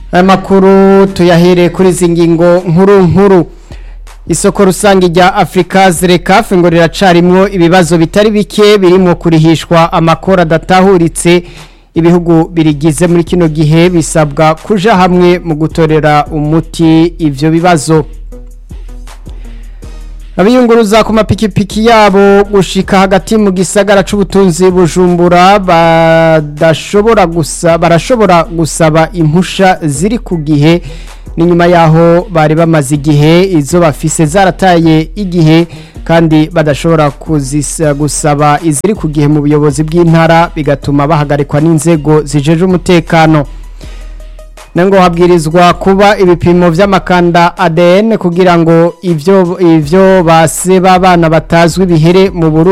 aya makuru tuyahereye kuri izi ngingo nkuru nkuru isoko rusange rya afurika zirekafe ngo riracarimwo ibibazo bitari bike birimo kurihishwa amakoro adatahuritse ibihugu birigize muri kino gihe bisabwa kuja hamwe mu gutorera umuti ivyo bibazo abiyunguruza ku mapikipiki yabo gushika hagati mu gisagara c'ubutunzi bujumbura badashobora gusa barashobora gusaba impusha ziri ku gihe ni nyuma yaho bari bamaze igihe izo bafise zarataye igihe kandi badashobora kuzisa gusaba iziri ku gihe mu buyobozi bw'intara bigatuma bahagarikwa n'inzego zijeje umutekano nango habwirizwa kuba ibipimo vy'amakanda ADN kugira ngo ivyo ivyo base b'abana batazwi bihere mu Burundi